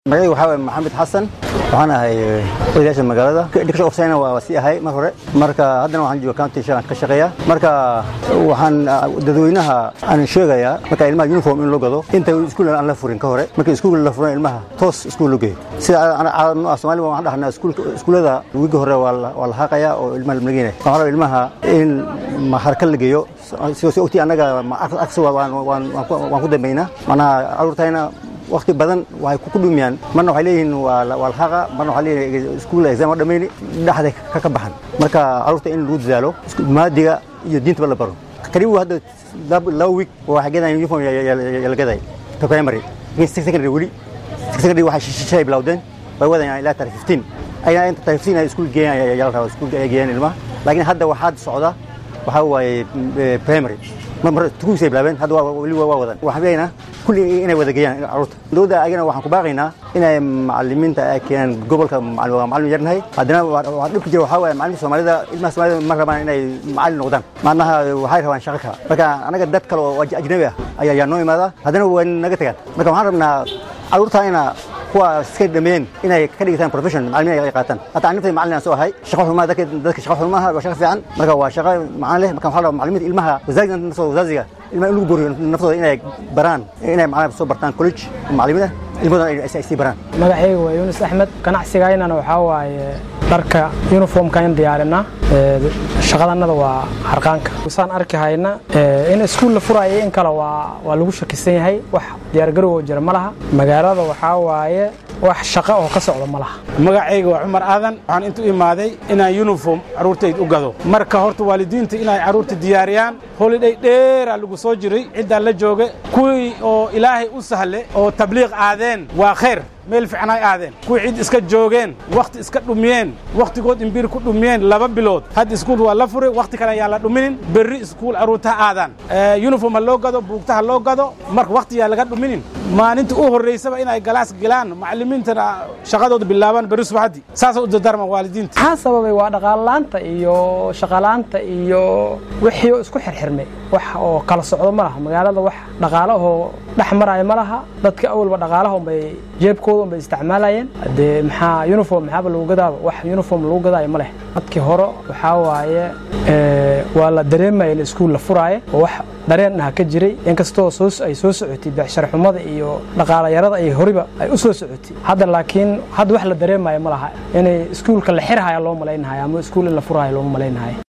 magacayga waxaa waye maxamed xasan waxaan ahay odayaasha magaalada education officina waa sii ahay mar hore marka haddana waxaan jooga county shaqan ka shaqeeya marka waxaan dadweynaha aan sheegayaa marka ilmaha uniform in loo gado inta iskuul aan la furin ka hore marka iskuul la furan ilmaha toos iskuul loo geeyo sida Soomaaliya waxaan dhahnaa iskuulada wiigi hore waa la haaqaya oo ilmaha la mageynaya waxaan rabaa ilmaha in harka la geeyo si ogtii annaga agsi waan ku dambeynaa manaha caruurtayna waqti badan waxay ku dhumiyaan marna waxay leeyihiin waa la haqa marna waxay leeyihiin iskuul exam oo dhammayni dhexda ka ka baxan marka caruurta in lagu dadaalo maadiga iyo diintaba la baro karibu hadda laba week waxay gadayaan uniform yala gaday ka primary secondary weli secondary waxay shishay bilowdeen way wadayaan ilaa tarik 15 ayna inta tarik 15 ay iskuul geeyaan yala rabaa iskuul ay geeyaan ilmaha laakiin hadda waxaad socda waxaa waaye primary mar tukuusay bilaabeen hadda weli waa wadan waxaan leeyahnaa kulli inay wada geeyaan caruurta dowladda ayagana waxaan ku baaqaynaa inay macalimiinta ay keenaan gobolka waa macalin yarnahay haddana waa dhibka jira waxaa waaye macalimka soomaalida ilmaha soomaalida ma rabaan inay macalin noqdaan macnaha waxay rabaan shaqo kale marka anaga dad kale oo ajnabi ah ayaa noo imaada haddana waa naga tagaan marka waxaan rabnaa caruurta ina kuwa iska dhameeyeen inay ka dhigataan profession macalimiin ay qaataan hatta anintay macalin aan soo ahay shaqo xumaa dadka dadka shaqo xumaa waa shaqo fiican marka waa shaqo macaan leh marka waxaa rabaa macalimiinta ilmaha wasaajiga naftooda wasaasiga ilmaha in lagu boriyo naftooda inay baraan inay macalin soo bartaan college macalimiin ah ilmahooda ay sii baraan magacayga waa yuunus axmed ganacsigaynana waxaa waaye dharka uniformka in diyaarinaa shaqadannada waa harqaanka saan arki hayna in iskuul la furaayo in kale waa waa lagu shakisan yahay wax diyaargarowoo jira ma laha magaalada waxaa waaye wax shaqo oo ka socda ma laha magacayga waa cumar aadan waxaan intu imaaday inaan uniform carruurtayd u gado marka horta waalidiinta inay carruurta diyaariyaan holiday dheeraa lagu soo jiray ciddaan la jooga kuwii oo ilaahay u sahle oo tabliiq aadeen waa khayr meel fiican ay aadeen kuwii cid iska joogeen wakhti iska dhumiyeen wakhtigood imbiir ku dhumiyeen laba bilood hadda iskuul waa la furay wakhti kale ayaan la dhuminin berri iskuul carruurtaha aadaan uniform ha loo gado buugta ha loo gado marka wakhti yaa laga dhuminin maalinta u horraysaba inay galaas galaan macallimiintana shaqadooda bilaabaan berri subaxdii saasay u dardaarmaan waalidiinta maxaa sababay waa dhaqaalaanta iyo shaqalaanta iyo wixii isku xirxirmay wax oo kala socdo ma laha magaalada wax dhaqaalo oo dhex maraya ma laha dadka awalba dhaqaalahon bay jeebkooda bay isticmaalayeen dee maxaa uniform maxaaba lagu gadaaba wax uniform lagu gadaayo ma leh dadkii hore waxaa waaye waa la dareemaya in iskuul la furaaye oo wax dareen ah ka jiray inkastoo ay soo socotay becsharxumada iyo dhaqaalayarada ay horiba ay u soo socotay hadda laakiin hadda wax la dareemaya ma laha inay iskuulka la xirhaya loo malaynahaya ama iskuul in la furaayo looma malaynahaya